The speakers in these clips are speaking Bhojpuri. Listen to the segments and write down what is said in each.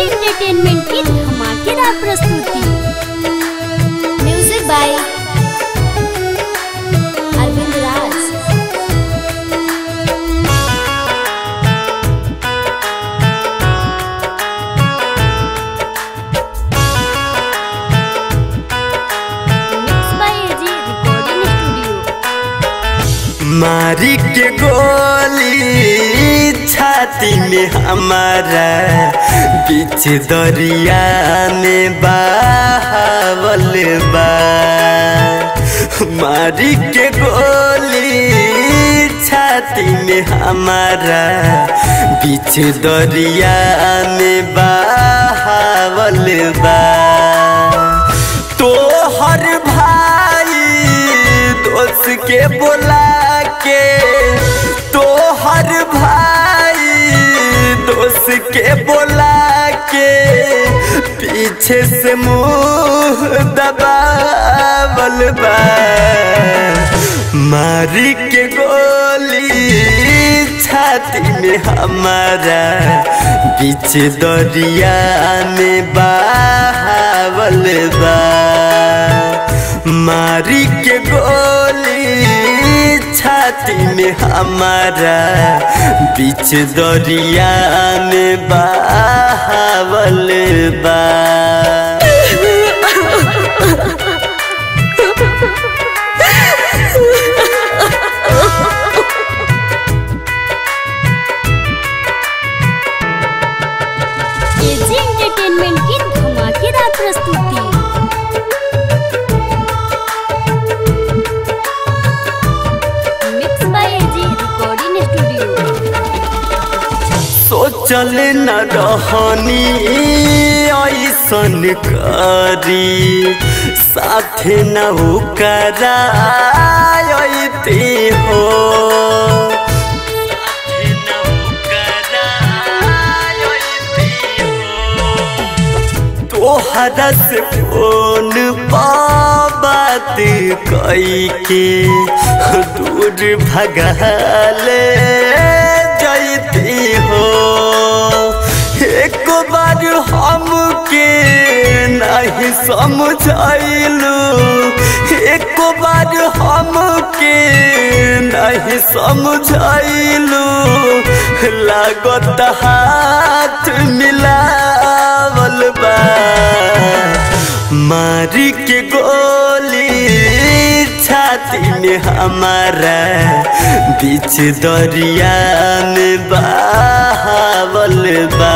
एंटरटेनमेंट की धमाकेदार प्रस्तुति music by Arvind Raj mix by AG recording studio मारी के गोली छाती में हमारा बीच दरिया में बहावल बा मारी के गोली छाती में हमारा बीच दरिया में बहावल बा तो हर भाई दोस्त के बोला के तो हर भाई दोस्त के बोला के पीछे से मुंह दबावल बा मारी के गोली छाती में हमारा बीच दरिया में बहावल बा मारी के गोली छाती में हमारा बीच दरिया में बहावल बा एजी एंटरटेनमेंट की धमाकेदार प्रस्तुति mix by AG recording studio सोचल न रहनी ऐसन करी साथे न करा हो तोहरा से फोन पा बात कई के दूर भगले जैती हो एक बार हमके नहीं समझलू एक बार हमके नहीं समझलू लागत हाथ मिलावल बा मारी के गोली छाती में हमारा बीच दरिया में बहावल बा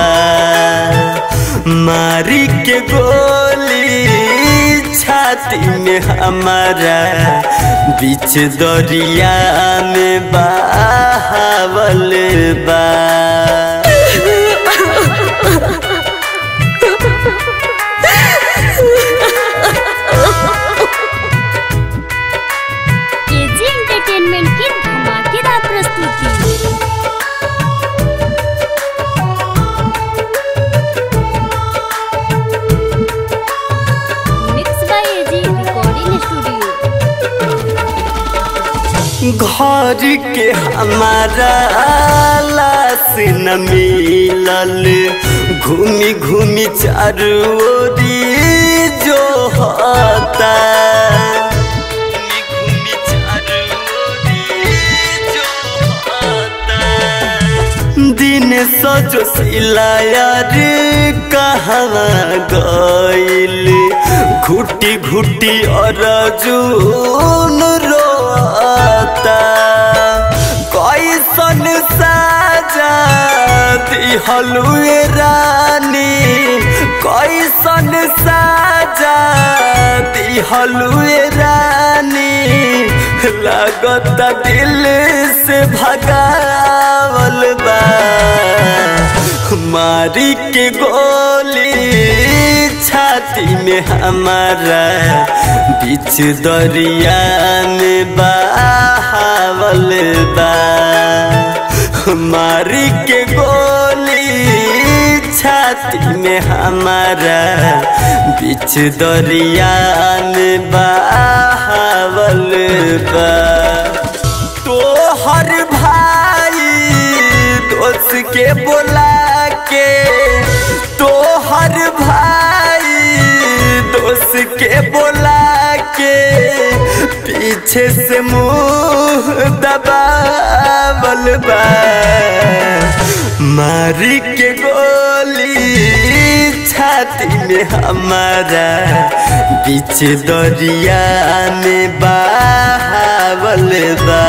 मारी के गोली छाती में हमारा बीच दरिया में बहावल बा एजी एंटरटेनमेंट की धमाकेदार प्रस्तुति mix by AG recording studio घर के हमारा लाश न मिलल घूमी घूमी चारू ओरी जो होता दिन सजो सिलायर कहवा गइल घुटी घुटी अर्जुन रोता कैसन साजा दिहलुए रानी कैसन साजा दिहलुए रानी लागत दिल से भगावल बा मारी के गोली छाती में हमारा बीच दरिया में बहावल बा मारी के गोली छाती में हमारा बीच दरिया में बहावल बा तो हर भाई दोस्त के बोला के तो के बोला के पीछे से मुंह दबावल बा मारी के गोली छाती में हमारा बीच दरिया में बहावल बा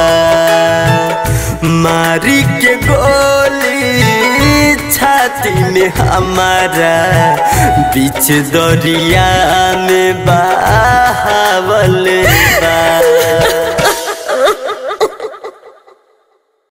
मारी के गोली छाती में हमारा बीच दरिया में बहावल बा